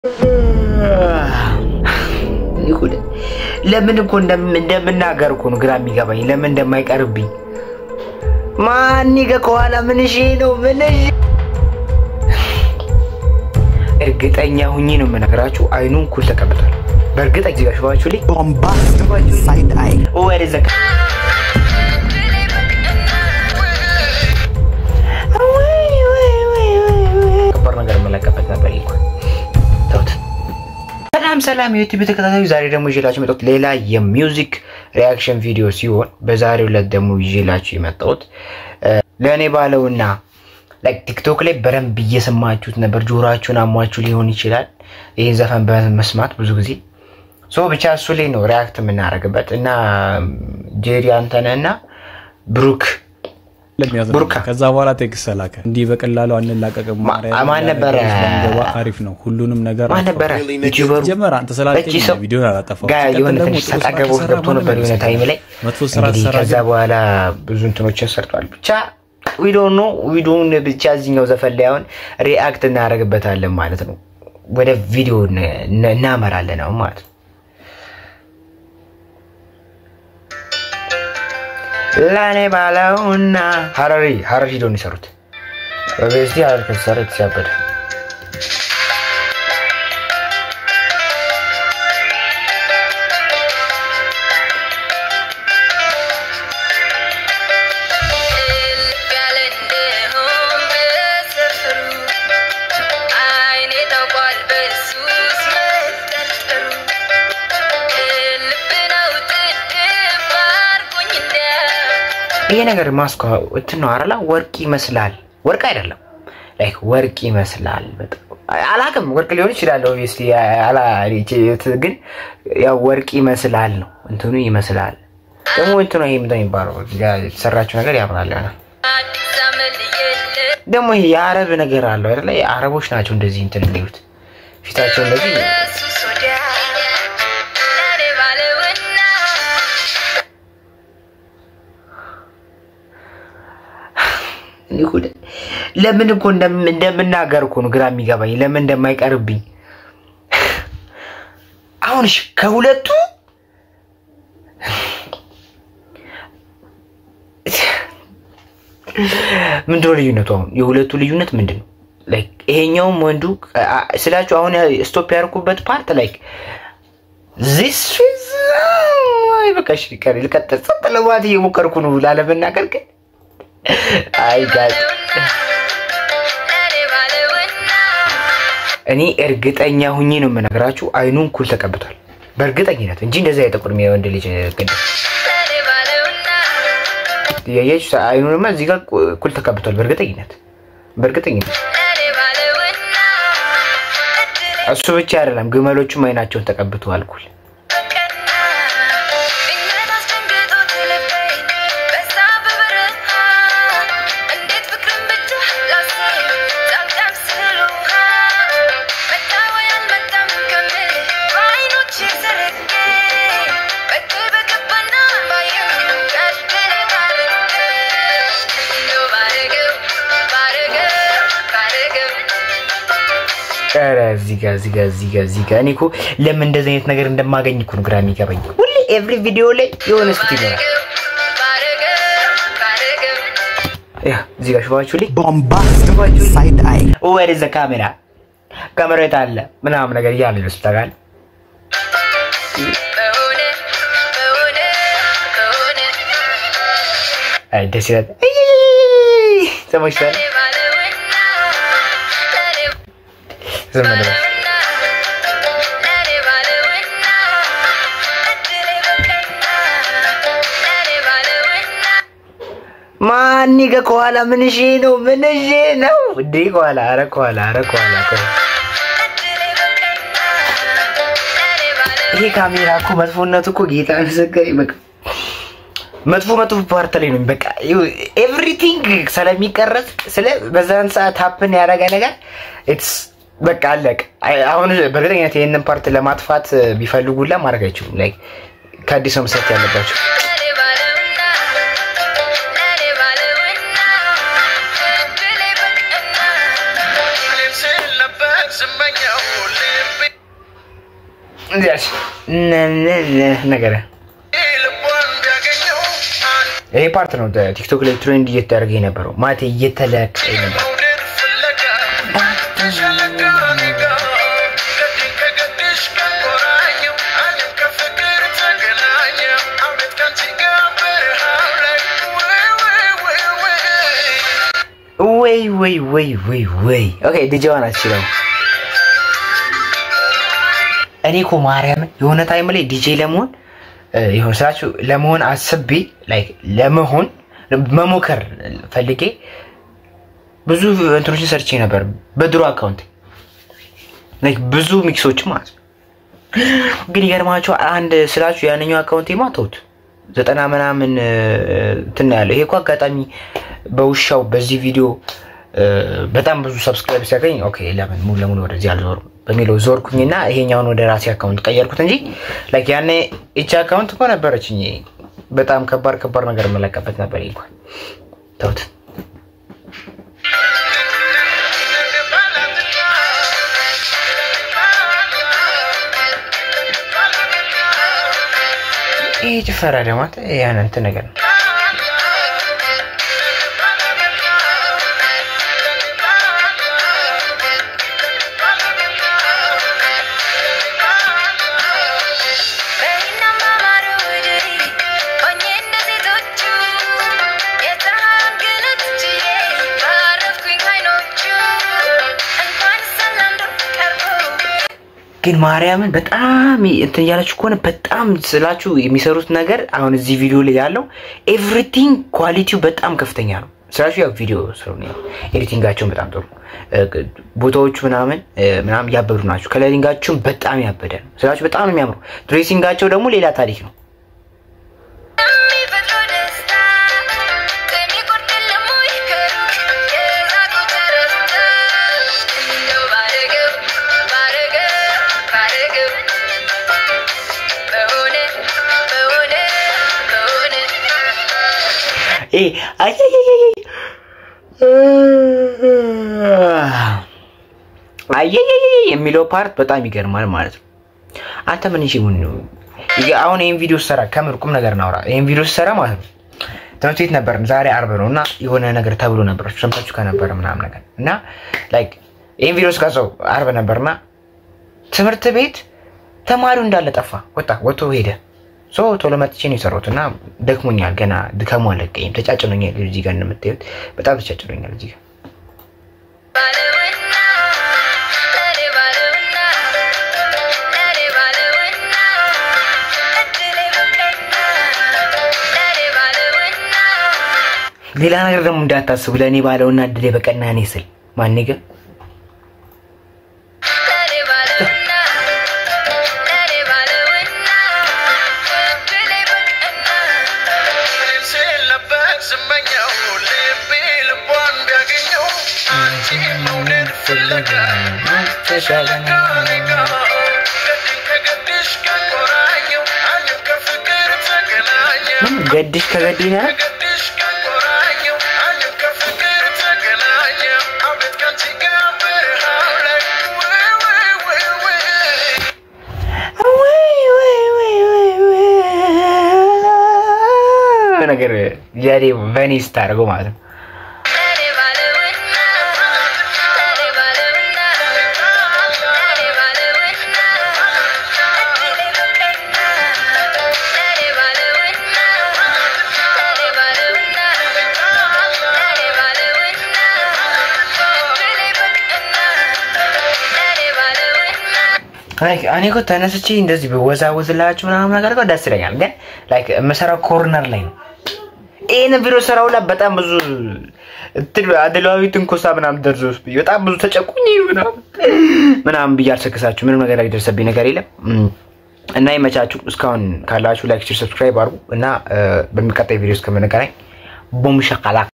ለምን እኮ እንደምናገር እኮ ነው ግራ የሚገባኝ፣ ለምን እንደማይቀርብኝ ማን ይገ ከኋላ ምን እሺ ነው ምን እሺ እርግጠኛ ሁኜ ነው የምነግራችሁ። አይኑን ኩል ተቀብቷል። በእርግጥ እዚህ ጋር ሽባችሁ ላይ bombastic side eye. ወደ ዘጋ ከባድ ነገር የምለቀበት ነበር ይሄ እኮ ተውት። ሰላም ሰላም የዩቲዩብ ተከታታዩ፣ ዛሬ ደግሞ ይዤላችሁ የመጣሁት ሌላ የሚውዚክ ሪያክሽን ቪዲዮ ሲሆን በዛሬው ዕለት ደግሞ ይዤላችሁ የመጣሁት ለእኔ ባለውና ላይክ ቲክቶክ ላይ በደንብ እየሰማችሁት ነበር፣ ጆሮአችሁን አሟችሁ ሊሆን ይችላል ይህን ዘፈን በመስማት ብዙ ጊዜ ሶ ብቻ እሱ ላይ ነው ሪያክት የምናደርግበት እና ጄሪ አንተነህ እና ብሩክ ለሚያዝናና ቡርካ። ከዛ በኋላ ቴክስት ተላከ። እንዲህ በቀላሉ አንላቀቅም። ማ- ማርያምን ማን ነበረ? ባንገባ አሪፍ ነው። ሁሉንም ነገር ማን አጥፋው። ነበረ ዩቲዩበሩ ጀመር አንተ ስላልከኝ እቺ ሰው ቪዲዮን አላጠፋው። ጋር ሲቀጥል የሆነ ደግሞ ትንሽ ጥሩ ስራ ተጣገቦ ከሰራ ገብቶ ነበር ማንም የሆነ ታይም ላይ መጥፎ ስራ እንግዲህ ሰራ ከዛ በኋላ ብዙ እንትኖችን ሰርቷል። ብቻ ዊዶን ነው ዊዶን ብቻ እዚኛው ዘፈን ላይ አሁን ሪአክት እናደርግበታለን ማለት ነው። ወደ ቪዲዮ ን- ን- እናመራለን አሁን ማለት ነው። ለኔ ባለውና ሀረሪ ሀረር ሂዶ ነው የሰሩት። በቤስቲ ሀረር ከተሰራ የተሲያበደ ይሄ ነገር ማስኳ እንትን ነው አረላ ወርቅ ይመስላል። ወርቅ አይደለም ላይክ ወርቅ ይመስላል። በጣም አላቅም ወርቅ ሊሆን ይችላል። ኦብቪየስሊ አላ ግን ያው ወርቅ ይመስላል ነው እንትኑ ይመስላል። ደግሞ እንትኑ ይሄ ምንድን ነው የሚባለው እዚህ ጋር የተሰራችው ነገር ያምራል ይሆናል። ደግሞ ይሄ የአረብ ነገር አለው አይደለ? የአረቦች ናቸው እንደዚህ እንትን የሚሉት ፊታቸው እንደዚህ ይሁን ለምን እኮ እንደም- እንደምናገር እኮ ነው ግራ የሚገባኝ፣ ለምን እንደማይቀርብኝ። አሁን እሺ ከሁለቱ ምንድነው ልዩነቱ? አሁን የሁለቱ ልዩነት ምንድን ነው? ላይክ ይሄኛውም ወንዱ አ- ስላችሁ አሁን ስቶፕ ያደርኩበት ፓርት ላይክ ዚስ በቃ እሺ ቀሪ ልቀጥል። ጸጥ ለማለት እየሞከርኩ ነው ላለመናገር ግን አይ ጋር እኔ እርግጠኛ ሁኜ ነው የምነግራችሁ፣ አይኑን ኩል ተቀብቷል በእርግጠኝነት እንጂ እንደዚህ አይጠቁርም። የወንድ ልጅ ቅድ ያያችሁ አይኑንማ እዚህ ጋር ኩል ተቀብቷል በእርግጠኝነት በእርግጠኝነት። እሱ ብቻ አይደለም ግመሎቹም አይናቸውን ተቀብተዋል ኩል። ኧረ እዚህ ጋር እዚህ ጋር እዚህ ጋር እዚህ ጋር እኔ እኮ ለምን እንደዚህ አይነት ነገር እንደማገኝ እኮ ነው ግራ የሚገባኝ። ሁሌ ኤቭሪ ቪዲዮ ላይ የሆነ ስት ይኖራል። ያ እዚህ ጋር ሽባችሁ ላይ Bombastic side eye. ወደ ዘ ካሜራ ካሜራ የት አለ ምናምን ነገር እያለ ይመስላል። አይ ደስ ይላል። እይ ተመችቷል። ዝም ብለህ ማን ይገ ከኋላ ምን እሺ ነው ምን እሺ ነው እንዴ? ከኋላ አረ ከኋላ አረ ከኋላ ከኋላ ይሄ ካሜራ እኮ መጥፎነቱ እኮ ጌታ መሰከረ በቃ መጥፎ መጥፎ ፓርት ላይ ነው በቃ ኤቭሪቲንግ ስለሚቀረጽ ስለ በዛን ሰዓት ሀፕን ያደረገ ነገር ኢትስ በቃ አለቅ። አሁን በእርግጠኝነት ይህንን ፓርት ለማጥፋት ቢፈልጉላ ማድረግ አይችሉም። ላይ ከአዲስ ነው መስራት ያለባቸው። ስመኛው እንዲያች ነገር ይሄ ፓርት ነው ቲክቶክ ላይ ትሬንድ እየተደረገ የነበረው ማለት እየተለቀ ነበር። ወይ ወይ ወይ ወይ ወይ ኦኬ ዲጄዋን አትችለው። እኔ እኮ ማርያምን የሆነ ታይም ላይ ዲጄ ለመሆን የሆነ ስራችሁ ለመሆን አስቤ ላይክ ለመሆን መሞከር ፈልጌ ብዙ እንትኖችን ሰርቼ ነበር በድሮ አካውንት ላይክ ብዙ ሚክሶች ማለት ነው። ግን ይገርማቸው አንድ ስላችሁ ያንኛው አካውንቴማ ተውት ዘጠና ምናምን እንትን ያለው ይሄ እኮ አጋጣሚ በውሻው በዚህ ቪዲዮ በጣም ብዙ ሰብስክራይብ ሲያገኝ ኦኬ ለምን ሙሉ ለሙሉ ወደዚህ አልዞርም በሚለው ዞርኩኝና ይሄኛውን ወደ ራሴ አካውንት ቀየርኩት እንጂ ላይክ ያኔ ይቺ አካውንት እኮ ነበረችኝ። በጣም ከባድ ከባድ ነገር የምለቀበት ነበር። እንኳን ተውት። ይህ ጭፈራ ደግሞ ያን እንትን ነገር ነው። ግን ማርያምን በጣም እንትን እያላችሁ ከሆነ በጣም ስላችሁ የሚሰሩት ነገር አሁን እዚህ ቪዲዮ ላይ ያለው ኤቭሪቲንግ ኳሊቲው በጣም ከፍተኛ ነው። ስራችሁ ያው ቪዲዮ ስሩ ነው። ኤዲቲንጋቸውን በጣም ጥሩ ቦታዎቹ ምናምን ምናምን ያበዱ ናቸው። ከለሪንጋቸውን በጣም ያበደ ነው። ስራችሁ በጣም ነው የሚያምሩ። ድሬሲንጋቸው ደግሞ ሌላ ታሪክ ነው። አየየየ የሚለው ፓርት በጣም ይገርማል ማለት ነው። አንተ ምን እሺ ምን ነው አሁን ይሄን ቪዲዮ ሰራ ከምር ቁም ነገር እናውራ። ይሄን ቪዲዮ ሰራ ማለት ነው ትምህርት ቤት ነበር። ዛሬ አርብ ነው እና የሆነ ነገር ተብሎ ነበር ሰምታችሁ ከነበረ ምናምን ነገር እና ላይክ ይሄን ቪዲዮ ስቀርጸው አርብ ነበርና ትምህርት ቤት ተማሪው እንዳለ ጠፋ፣ ወጣ፣ ወጥቶ ሄደ። ሶ ቶሎ መጥቼ ነው የሰራሁት እና ደክሞኛል። ገና ድካሙ አለቀኝም። ተጫጭኖኛል። እዚህ ጋር እንደምታዩት በጣም ተጫጭኖኛል እዚህ ጋር ሌላ ነገር ደግሞ እንዳታስቡ ለእኔ ባለውና እድሌ በቀና እኔ ስል ማን ግን ገድሽ ከገዲና ነገር ዛሬ ቨኒ ስታደርገው ማለት ነው። እኔ እኮ ተነስቼ እንደዚህ በወዛወዝላችሁ ምናምን ነገር እኮ ደስ ይለኛል፣ ግን ላይክ የምሰራው ኮርነር ላይ ነው። ይህን ቪዲዮ ሰራው ላይ በጣም ብዙ አድሏዊ ትንኮሳ ምናምን ደርሶብኝ በጣም ብዙ ተጨቁኝ ምናምን ብዬ አልሰክሳችሁ ምንም ነገር ያልደረሰብኝ ነገር የለም እና ይመቻችሁ። እስካሁን ካላችሁ ላይክ፣ ሰብስክራይብ አድርጉ እና በሚቀጣይ ቪዲዮ እስከምንገናኝ ቦም ሸቃላ